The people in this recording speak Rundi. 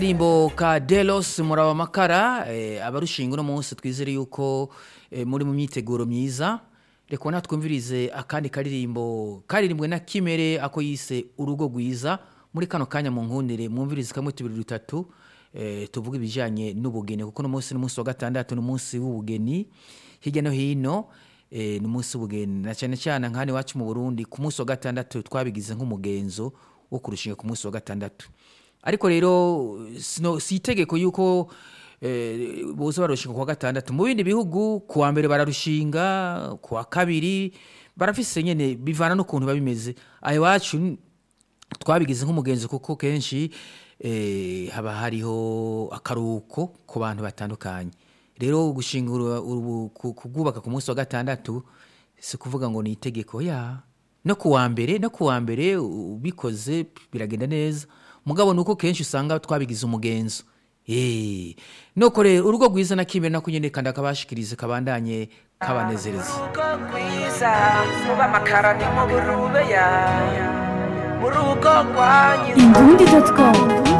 Rimbo ka Delos muraba makara eh, abarushinga uno munsi twizere yuko eh, muri mu myiteguro myiza reka natwumvirize akandi karirimbo karirimbwe na Kimere ako yise urugo rwiza muri kano kanya mu nkundire mwumvirize kamwe tubiri dutatu eh, tuvuga ibijanye n'ubugeni kuko no munsi n'umunsi wa gatandatu n'umunsi w'ubugeni hirya no hino eh, n'umunsi w'ubugeni na cyane cyane nk'hano iwacu mu Burundi ku munsi wa gatandatu twabigize nk'umugenzo wo kurushinga ku munsi wa gatandatu ariko rero sino- si itegeko yuko eh, boza barushinga kuwa gatandatu mu bindi bihugu kuwa mbere bararushinga kuwa kabiri barafise nyene bivana n'ukuntu biba bimeze aho iwacu n- twabigize nk'umugenzi kuko kenshi eh, haba hariho akaruhuko ku bantu batandukanye rero gushinga uru- urubu- ku- kubwubaka ku munsi wa gatandatu si kuvuga ngo ni itegeko ya no kuwa mbere no kuwa mbere ubikoze biragenda neza mugabo nuko kenshi usanga twabigize umugenzo Eh, nuko rero urugo rwiza na kimwe nako nyene kandi akabashikirize kabandanye kabanezereza urugo rwiza muba amakarani mu burube ya mu rugo rwanyu Indundi.com